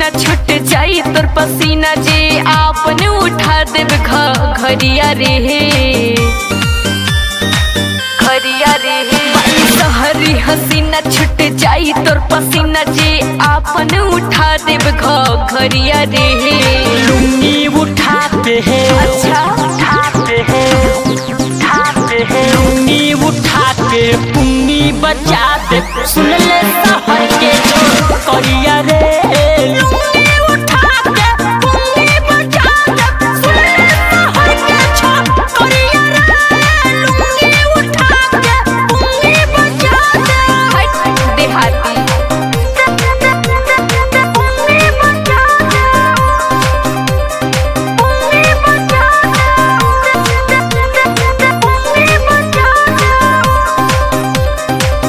हसीना छूट जाई तोर पसीना जे आपन उठा देब घ घरिया रे घरिया रे सहरी हसीना छूट जाई तोर पसीना जे आपन उठा देब घ घरिया रे लुंगी उठाते हैं अच्छा उठाते हैं उठाते हैं लुंगी उठा के पुंगी बचा दे सुन ले सहर के करिया रे लुंगी उठा के पुंगी बचा दे सुन ले सहर के करिया रे लुंगी उठा के पुंगी बचा दे हट देहाती पुंगी बचा दे पुंगी बचा दे पुंगी बचा दे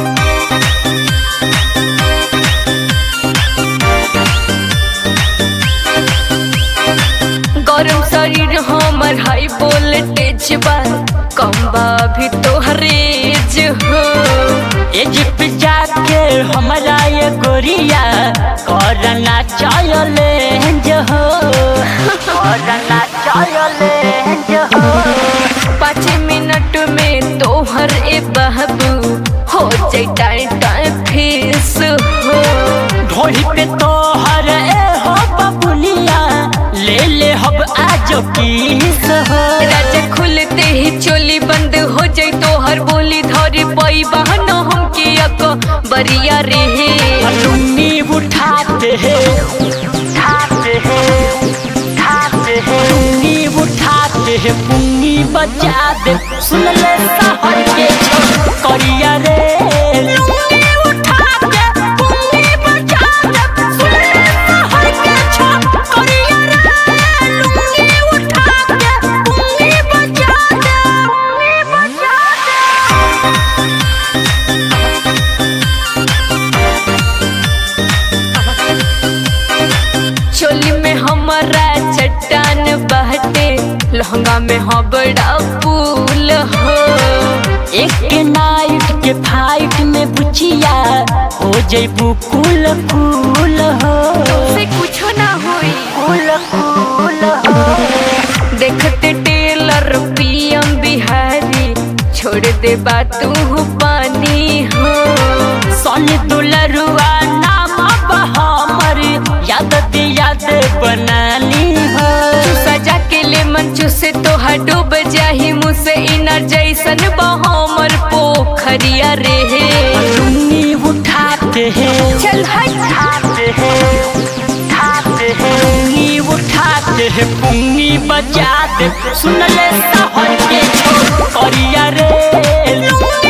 गरम शरीर हमर हाई वोल्टेज बा कम बा भी तोहरेज हो एज पे जाके हमारा ये गोरिया करना चले हो करना चले हो पाँच मिनट में तोहर ए बहबू हो जाए टाइम टाइम फेस हो ढोही पे तो हर ए हो बबुलिया ले ले हब आज किस हो राजा खुलते ही चोली बंद हो जाए तोहर बोली धरी पई बहन हमके अक बरिया रे लुंगी उठाते हैं उठाते हैं उठाते हैं लुंगी उठाते हैं पुंगी बजा दे सुन ले सहर के करिया रे लुंगी उठा के पुंगी बजा दे सुन ले सहर के करिया रे लुंगी उठा के पुंगी बजा दे पुंगी बजा दे चोली में हमारा चट्टान बहते लहंगा में हो बड़ा फूल हो एक नाइट के फाइट में बुचिया हो जैबू कुल कुल हो से कुछो ना होई कुल कुल हो देखते टेलर पीएम बिहारी छोड़ दे तू पानी हो सन दुलरुआ नाम हमर याद दे याद बनाली हो तू सजा के ले मंचू से तो डूब जाही मुझसे इनर जैसन बहमर पोखरिया रे लुंगी उठाते हैं चल हट उठाते हैं उठाते हैं लुंगी उठाते हैं पुंगी बजा दे सुन ले सहर के करिया रे लुंगी